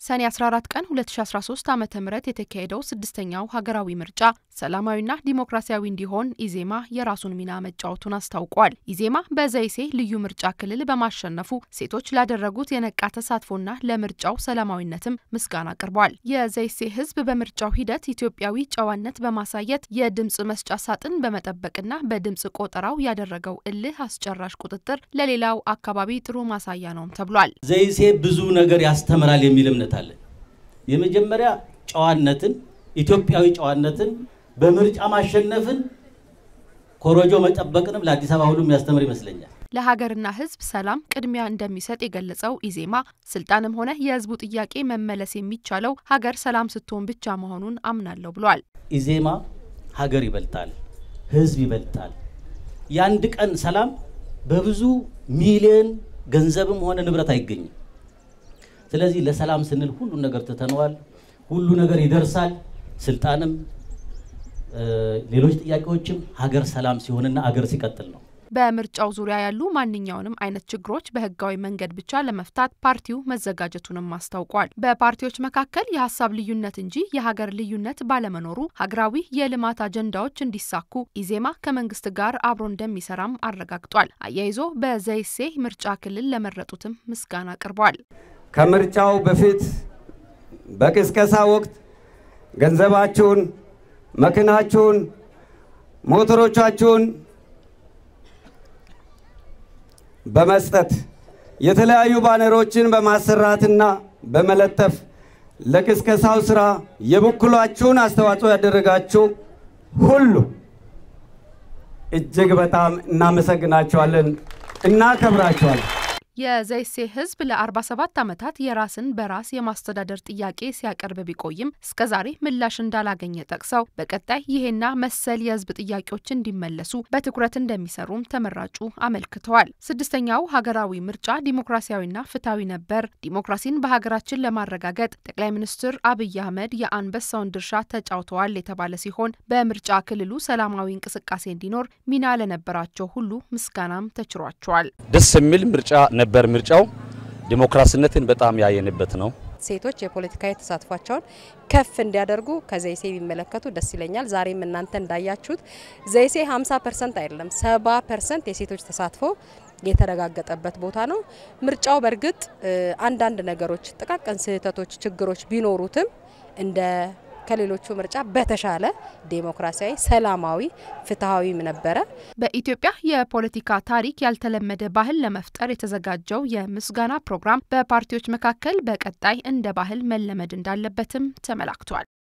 ሰኔ 14 ቀን 2013 ዓ ም የተካሄደው ስድስተኛው ሀገራዊ ምርጫ ሰላማዊና ዲሞክራሲያዊ እንዲሆን ኢዜማ የራሱን ሚና መጫወቱን አስታውቋል። ኢዜማ በዘይሴ ልዩ ምርጫ ክልል በማሸነፉ ሴቶች ላደረጉት የነቃ ተሳትፎና ለምርጫው ሰላማዊነትም ምስጋና አቅርቧል። የዘይሴ ሕዝብ በምርጫው ሂደት ኢትዮጵያዊ ጨዋነት በማሳየት የድምፅ መስጫ ሳጥን በመጠበቅና በድምፅ ቆጠራው ያደረገው እልህ አስጨራሽ ቁጥጥር ለሌላው አካባቢ ጥሩ ማሳያ ነውም ተብሏል። ዘይሴ ብዙ ነገር ያስተምራል የሚል እምነት አለ። የመጀመሪያ ጨዋነትን፣ ኢትዮጵያዊ ጨዋነትን፣ በምርጫ ማሸነፍን፣ ኮረጆ መጠበቅንም ለአዲስ አበባ ሁሉ የሚያስተምር ይመስለኛል። ለሀገርና ሕዝብ ሰላም ቅድሚያ እንደሚሰጥ የገለጸው ኢዜማ ስልጣንም ሆነ የሕዝቡ ጥያቄ መመለስ የሚቻለው ሀገር ሰላም ስትሆን ብቻ መሆኑን አምናለሁ ብሏል። ኢዜማ ሀገር ይበልጣል፣ ሕዝብ ይበልጣል። የአንድ ቀን ሰላም በብዙ ሚሊዮን ገንዘብም ሆነ ንብረት አይገኝም። ስለዚህ ለሰላም ስንል ሁሉን ነገር ትተነዋል። ሁሉ ነገር ይደርሳል። ስልጣንም ሌሎች ጥያቄዎችም ሀገር ሰላም ሲሆንና ሀገር ሲቀጥል ነው። በምርጫው ዙሪያ ያሉ ማንኛውንም አይነት ችግሮች በህጋዊ መንገድ ብቻ ለመፍታት ፓርቲው መዘጋጀቱንም አስታውቋል። በፓርቲዎች መካከል የሀሳብ ልዩነት እንጂ የሀገር ልዩነት ባለመኖሩ ሀገራዊ የልማት አጀንዳዎች እንዲሳኩ ኢዜማ ከመንግስት ጋር አብሮ እንደሚሰራም አረጋግጧል። አያይዞ በዘይሴ ምርጫ ክልል ለመረጡትም ምስጋና አቅርቧል። ከምርጫው በፊት በቅስቀሳ ወቅት ገንዘባችሁን፣ መኪናችሁን፣ ሞተሮቻችሁን በመስጠት የተለያዩ ባነሮችን በማሰራትና በመለጠፍ ለቅስቀሳው ስራ የበኩላችሁን አስተዋጽኦ ያደረጋችሁ ሁሉ እጅግ በጣም እናመሰግናችኋለን፣ እናከብራችኋለን። የዘይሴ ህዝብ ለ47 ዓመታት የራስን በራስ የማስተዳደር ጥያቄ ሲያቀርብ ቢቆይም እስከዛሬ ምላሽ እንዳላገኘ ጠቅሰው በቀጣይ ይሄና መሰል የህዝብ ጥያቄዎች እንዲመለሱ በትኩረት እንደሚሰሩም ተመራጩ አመልክተዋል። ስድስተኛው ሀገራዊ ምርጫ ዲሞክራሲያዊና ፍትሐዊ ነበር። ዲሞክራሲን በሀገራችን ለማረጋገጥ ጠቅላይ ሚኒስትር አብይ አህመድ የአንበሳውን ድርሻ ተጫውተዋል የተባለ ሲሆን በምርጫ ክልሉ ሰላማዊ እንቅስቃሴ እንዲኖር ሚና ለነበራቸው ሁሉ ምስጋናም ተችሯቸዋል። ደስ የሚል ምርጫ ነበር። ምርጫው ዲሞክራሲነትን በጣም ያየንበት ነው። ሴቶች የፖለቲካዊ ተሳትፏቸውን ከፍ እንዲያደርጉ ከዘይሴ ቢመለከቱ ደስ ይለኛል። ዛሬም እናንተ እንዳያችሁት ዘይሴ 50 ፐርሰንት አይደለም 70 ፐርሰንት የሴቶች ተሳትፎ የተረጋገጠበት ቦታ ነው። ምርጫው በእርግጥ አንዳንድ ነገሮች፣ ጥቃቅን ስህተቶች፣ ችግሮች ቢኖሩትም እንደ ከሌሎቹ ምርጫ በተሻለ ዴሞክራሲያዊ፣ ሰላማዊ፣ ፍትሐዊም ነበረ። በኢትዮጵያ የፖለቲካ ታሪክ ያልተለመደ ባህል ለመፍጠር የተዘጋጀው የምስጋና ፕሮግራም በፓርቲዎች መካከል በቀጣይ እንደ ባህል መለመድ እንዳለበትም ተመላክቷል።